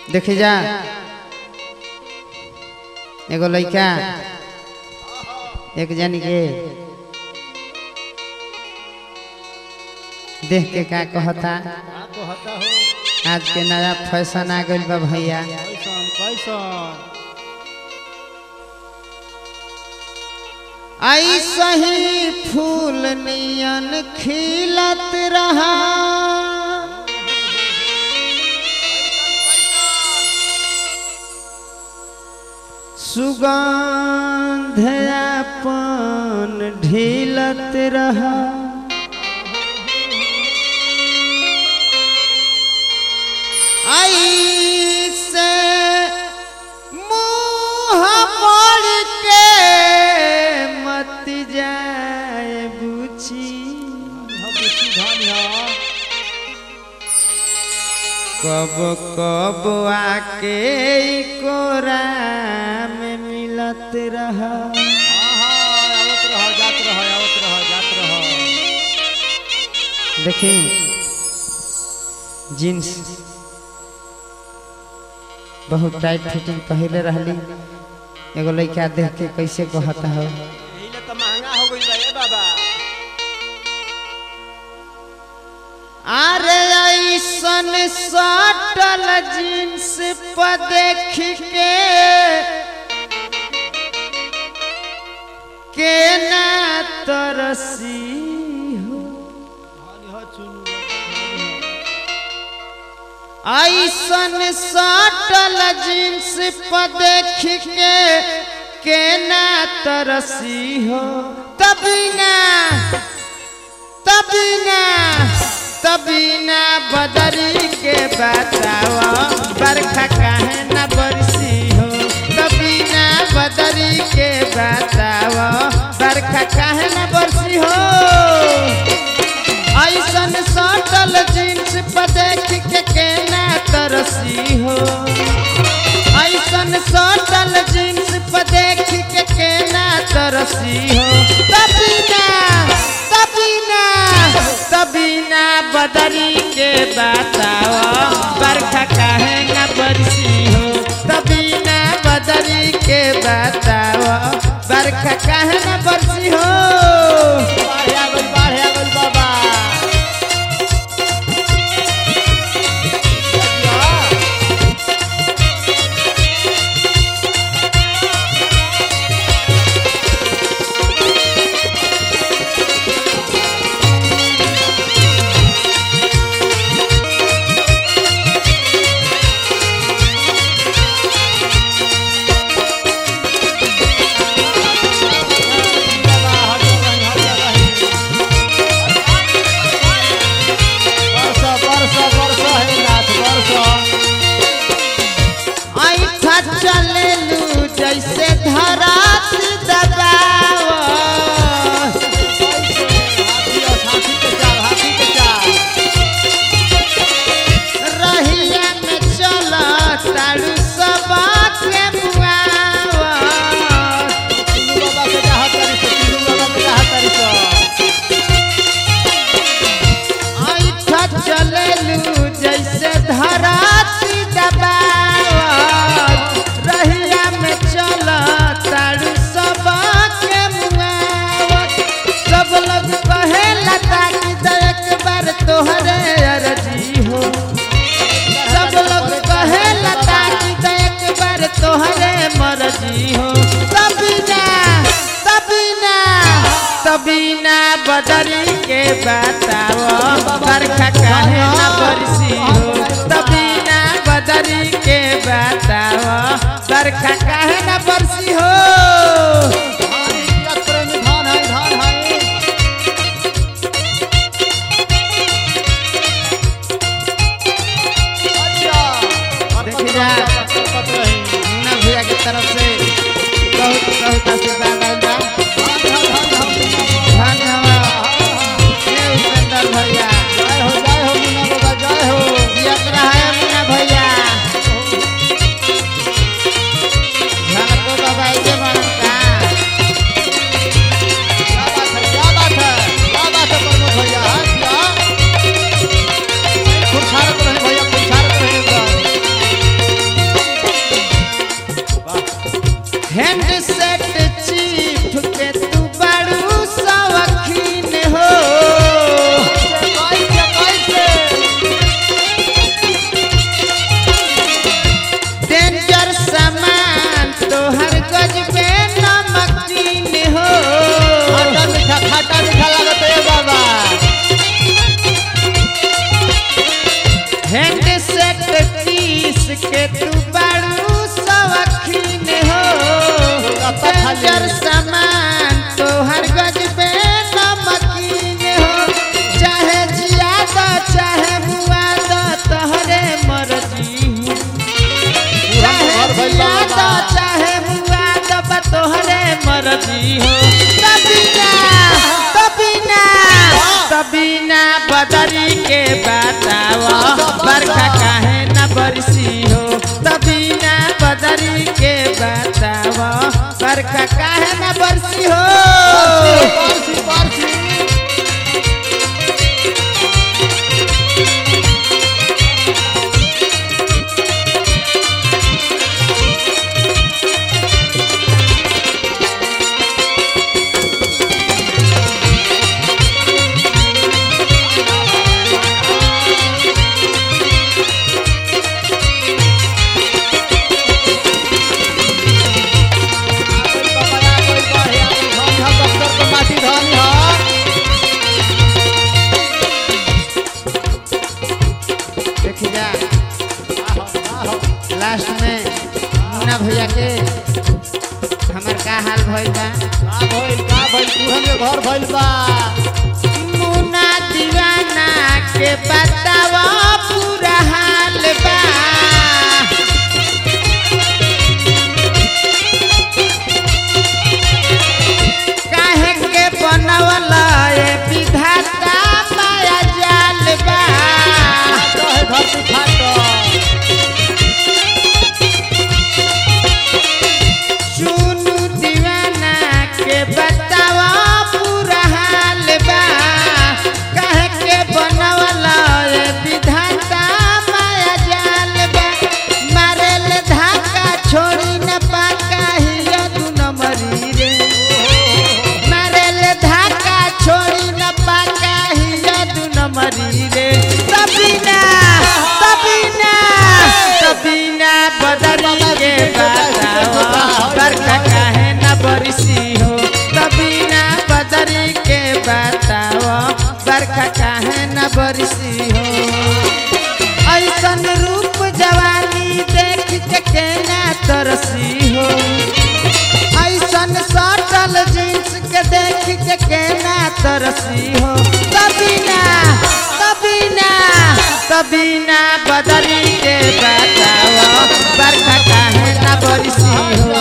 देखी जा एगो लड़का एक जन के देख के का कहता का कहता हो आज के नया फैशन आ गइल बा भैया कैसन कैसन ऐसा ही फूल नियन खिलत रहा सुगंध अपन ढीलत रहा ऐसे मुँह मोड़ के मत जाए बुची हम बुच्ची धान है कब कब आके ई कोरा में मिलत रहा हाँ हाँ आवत रह जात रह आवत रह जात रह देखी जींस बहुत टाइट फिटिंग पहले रहली एगो लड़का देख के कैसे कहता हो यही ले तो महंगा हो गई बा ए बाबा अरे ऐसन सटल जींस पर देख के केना तरसी हो धान है चुनु धान है ऐसन सटल जींस पर देख के केना तरसी हो तभी ना तभी ना तभी ना बदरी के बतावा बरखा काहे ना बरसी हो तभी ना बदरी के बतावा बरखा काहे ना बरसी हो ऐसन सटल जींस पर देख के केना तरसी हो ऐसन सटल जींस पर देख के केना तरसी हो तभी ना तभी ना तभी ना बदरी के बताओ बरखा काहे ना बरसी हो तभी ना बदरी के बताओ बरखा काहे ना बरसी हो बाढ़ आ गई बाढ़ आ गई बाबा बाबा हट रही हट रही बरसा बरसा बरसा हे नाथ बरसा ऐठा चलेलू जैसे धरात दबाव हाथी और हाथी के चाल हाथी के चाल रहिया में चल तारू सबा के मुआव चुनु बाबा के कहा तारी से चुनु बाबा के कहा तारी से ऐठा चलेलू जैसे धरात दबाव रहिया में चल तारू सबा के मुआव सब लोग कहे लता की एक बार तोहरे अर्जी हो सब लोग कहे लता की तो एक बार तोहरे मर्जी हो तभी ना तभी ना तभी ना बदरी के बताओ बरखा काहे ना बरसी हो तभी ना बदरी के बताओ बरखा काहे ना बरसी हो धान यात्रा में धान है धान है अच्छा देखी जा। पत रही मुन्ना भैया की तरफ से बहुत बहुत आशीर्वाद आइल बा धान धान धान धान धन्य हवा हे उपेंद्र भैया जय हो जय हो मुन्ना बाबा जय हो जियत रहे मुन्ना भैया झलको बाबा के बनम का क्या बात है क्या बात है क्या बात है प्रमोद भैया हाँ क्या खुरछारत रहे भैया खुरछारत रहे एकदम तीस के तू बाड़ू सवखीन हो कत्ता खाली। डेंजर सामान तोहर गजबे नमकीन हो चाहे जियादा चाहे मुआदा तोहरे मर्जी हो चाहे घर भइल बा जियादा बाबा। चाहे मुआदा बा तोहरे मर्जी हो तबीना तबीना तबीना बदरी के बतावा बरखा काहे न बरसी हो तबीना बदरी के बतावा बरखा काहे न बरसी हो पारसी पारसी माटी धनी ह देखी जा लास्ट में मुन्ना भैया के हमर का हाल भइल बा का भइल का भइल तुहन के घर भइल बा मुन्ना दीवाना के बतावा पूरा हाल बा काहे के बनवला ए विधाता माया जाल बा कहे धरती फाट सुनु दीवाना के बतावा पूरा हाल बा कहे के बनवला ए विधाता माया जाल बा मारेल धाका छोड़ी न पाका हिया दू नंबरी रे मारेल धाका छोड़ी न पाका हिया दू नंबरी रे तबीना तबीना तबीना बदरी के बतावा बरखा काहे न बरसी हो तबीना बदरी के बतावा बरखा काहे न बरसी हो ऐसन रूप जवानी देख के केना तरसी हो ऐसन सटल जींस के देख के केना तरसी हो तबीना तबीना तबीना बदरी के बतावा बरखा काहे ना बरसी हो